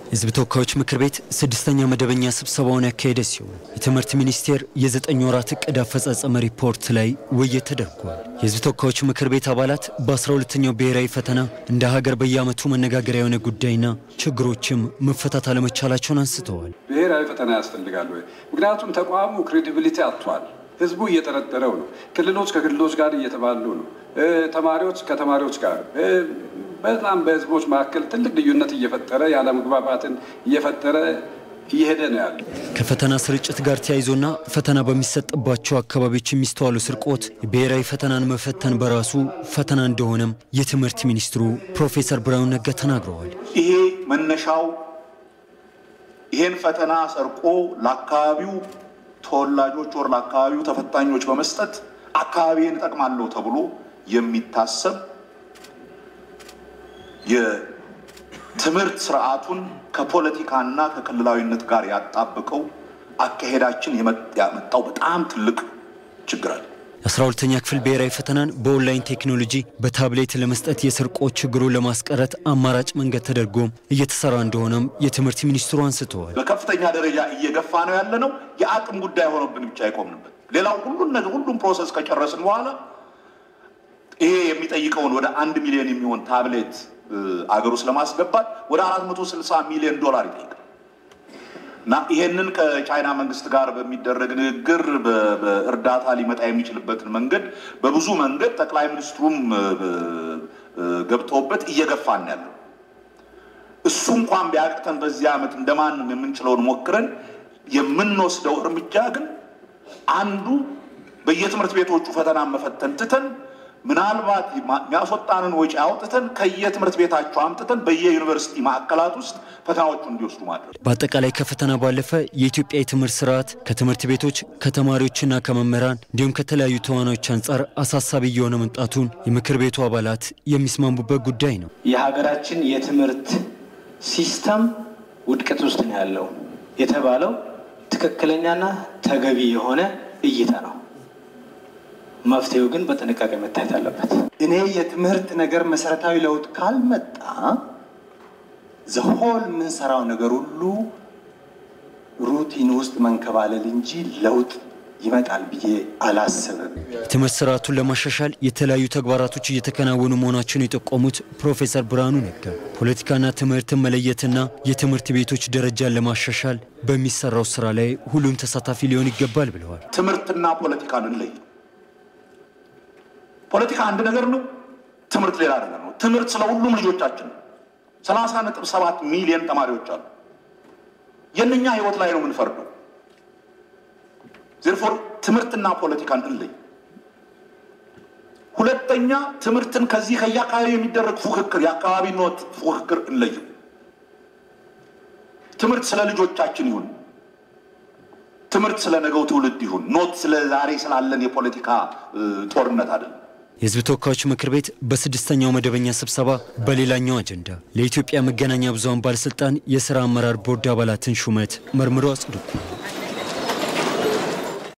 የሕዝብ ተወካዮች ምክር ቤት ስድስተኛ መደበኛ ስብሰባውን ያካሄደ ሲሆን የትምህርት ሚኒስቴር የዘጠኝ ወራት እቅድ አፈጻጸም ሪፖርት ላይ ውይይት ተደርጓል። የሕዝብ ተወካዮች ምክር ቤት አባላት በአስራ ሁለተኛው ብሔራዊ ፈተና እንደ ሀገር በየዓመቱ መነጋገሪያ የሆነ ጉዳይና ችግሮችም መፈታት አለመቻላቸውን አንስተዋል። ብሔራዊ ፈተና ያስፈልጋል ወይ? ምክንያቱም ተቋሙ ክሬዲቢሊቲ አጥቷል። ህዝቡ እየጠረጠረው ነው። ክልሎች ከክልሎች ጋር እየተባሉ ነው። ተማሪዎች ከተማሪዎች ጋር በጣም በህዝቦች መካከል ትልቅ ልዩነት እየፈጠረ ያለመግባባትን እየፈጠረ እየሄደ ነው ያለ። ከፈተና ስርጭት ጋር ተያይዞና ፈተና በሚሰጥባቸው አካባቢዎች የሚስተዋሉ ስርቆት የብሔራዊ ፈተናን መፈተን በራሱ ፈተና እንደሆነም የትምህርት ሚኒስትሩ ፕሮፌሰር ብርሃኑ ነጋ ተናግረዋል። ይሄ መነሻው ይሄን ፈተና ሰርቆ ለአካባቢው ተወላጆች ወር ለአካባቢው ተፈታኞች በመስጠት አካባቢን እጠቅማለሁ ተብሎ የሚታሰብ የትምህርት ስርዓቱን ከፖለቲካና ከክልላዊነት ጋር ያጣበቀው አካሄዳችን ያመጣው በጣም ትልቅ ችግር አለ። የአስራ ሁለተኛ ክፍል ብሔራዊ ፈተናን በኦንላይን ቴክኖሎጂ በታብሌት ለመስጠት የስርቆት ችግሩን ለማስቀረት አማራጭ መንገድ ተደርጎ እየተሰራ እንደሆነም የትምህርት ሚኒስትሩ አንስተዋል። በከፍተኛ ደረጃ እየገፋ ነው ያለ ነው። የአቅም ጉዳይ ሆኖብን ብቻ አይቆምንበት። ሌላው ሁሉን ነገር ሁሉም ፕሮሰስ ከጨረስን በኋላ ይሄ የሚጠይቀውን ወደ አንድ ሚሊዮን የሚሆን ታብሌት አገር ውስጥ ለማስገባት ወደ 460 ሚሊዮን ዶላር ይጠይቃል እና ይሄንን ከቻይና መንግስት ጋር በሚደረግ ንግግር በእርዳታ ሊመጣ የሚችልበትን መንገድ በብዙ መንገድ ጠቅላይ ሚኒስትሩም ገብተውበት እየገፋን ያለው እሱ እንኳን ቢያቅተን በዚህ ዓመት እንደማንም የምንችለውን ሞክረን የምንወስደው እርምጃ ግን አንዱ በየትምህርት ቤቶቹ ፈተና መፈተን ትተን ምናልባት የሚያስወጣንን ወጪ አውጥተን ከየትምህርት ቤታቸው አምጥተን በየዩኒቨርሲቲ ማዕከላት ውስጥ ፈተናዎቹ እንዲወስዱ ማድረግ። በአጠቃላይ ከፈተና ባለፈ የኢትዮጵያ የትምህርት ስርዓት ከትምህርት ቤቶች ከተማሪዎችና ከመምህራን እንዲሁም ከተለያዩ ተዋናዮች አንጻር አሳሳቢ እየሆነ መምጣቱን የምክር ቤቱ አባላት የሚስማሙበት ጉዳይ ነው። የሀገራችን የትምህርት ሲስተም ውድቀት ውስጥ ነው ያለው የተባለው ትክክለኛና ተገቢ የሆነ እይታ ነው። መፍትሄው ግን በጥንቃቄ መታየት አለበት። እኔ የትምህርት ነገር መሰረታዊ ለውጥ ካልመጣ ዘሆል የምንሰራው ነገር ሁሉ ሩቲን ውስጥ መንከባለል እንጂ ለውጥ ይመጣል ብዬ አላስብም። የትምህርት ስርዓቱን ለማሻሻል የተለያዩ ተግባራቶች እየተከናወኑ መሆናቸውን የጠቆሙት ፕሮፌሰር ብርሃኑ ነጋ ፖለቲካና ትምህርትን መለየትና የትምህርት ቤቶች ደረጃን ለማሻሻል በሚሰራው ስራ ላይ ሁሉም ተሳታፊ ሊሆን ይገባል ብለዋል። ትምህርትና ፖለቲካን እንለይ። ፖለቲካ አንድ ነገር ነው፣ ትምህርት ሌላ ነገር ነው። ትምህርት ስለ ሁሉም ልጆቻችን ነው። ሰላሳ ነጥብ ሰባት ሚሊዮን ተማሪዎች አሉ። የእነኛ ህይወት ላይ ነው የምንፈርደው። ዜርፎር ትምህርትና ፖለቲካን እንለይ። ሁለተኛ ትምህርትን ከዚህ ከየአካባቢ የሚደረግ ፉክክር፣ የአካባቢ ኖት ፉክክር እንለይም። ትምህርት ስለ ልጆቻችን ይሁን። ትምህርት ስለ ነገው ትውልድ ይሁን። ኖት ስለ ዛሬ ስላለን የፖለቲካ ጦርነት አይደለም። የሕዝብ ተወካዮች ምክር ቤት በስድስተኛው መደበኛ ስብሰባ በሌላኛው አጀንዳ ለኢትዮጵያ መገናኛ ብዙኃን ባለሥልጣን የሥራ አመራር ቦርድ አባላትን ሹመት መርምሮ አጽድቋል።